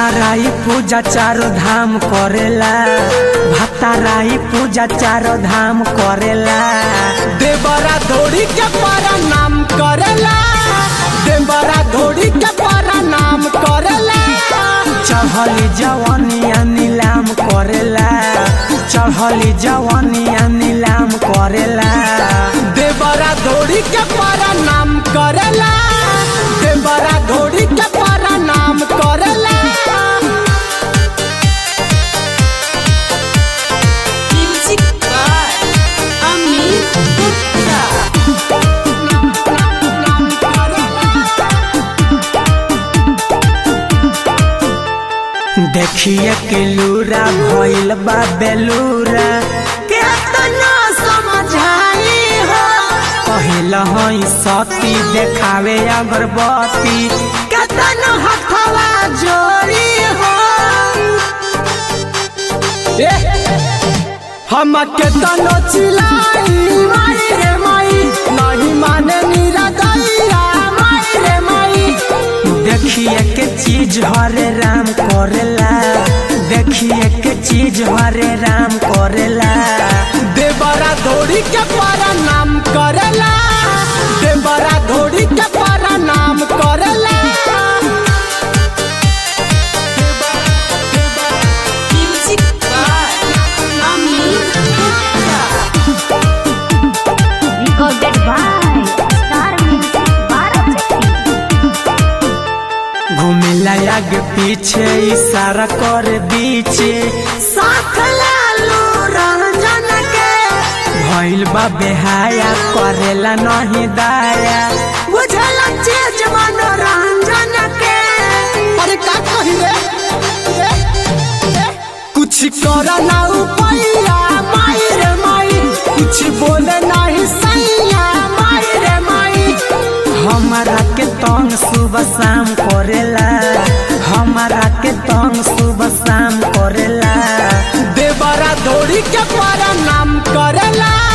भताराई पूजा चारो धाम करेला भताराई पूजा चारो धाम करेला देवरा धोड़ी के पारा नाम करेला देवरा धोड़ी के पारा नाम करेला चढ़ली जवानिया नीलाम करेला चढ़ली जवानिया नीलाम करेला देवरा धोड़ी के पारा नाम करेला देवरा धोड़ी के पारा नाम करेला Music by Amit Gupta. देखिए के लूरा भइल बा बेलूरा केतना समझाई हो पहिल हई सती देखावे अगरबत्ती केतना हथवा जोड़ी हो ए, हम के तनो चिलाई माई रे माई नहीं माने नीरा दैया माई रे माई देखिए के चीज हरे राम करेला देखिए के चीज हरे राम करेला देवरा धोड़ी के पारा नाम करेला देवरा धोड़ी के पारा नाम करेला Music by Amit Gupta. recorded by Star Music Bharat घूमिला आगे पीछे इशारा कर बीचे साथ लालू रंजन के भइल बा बेहाया करेला नहीं दाया बुझला चीज मनोरंजन के अरे का कही रे ए, ए, कुछ कर ना उपैया माई रे माई कुछ बोले नहीं सैया माई रे माई हमारा के तंग सुबह शाम करेला हमारा के तंग सुबह शाम करेला देवरा धोड़ी के पारा नाम करेला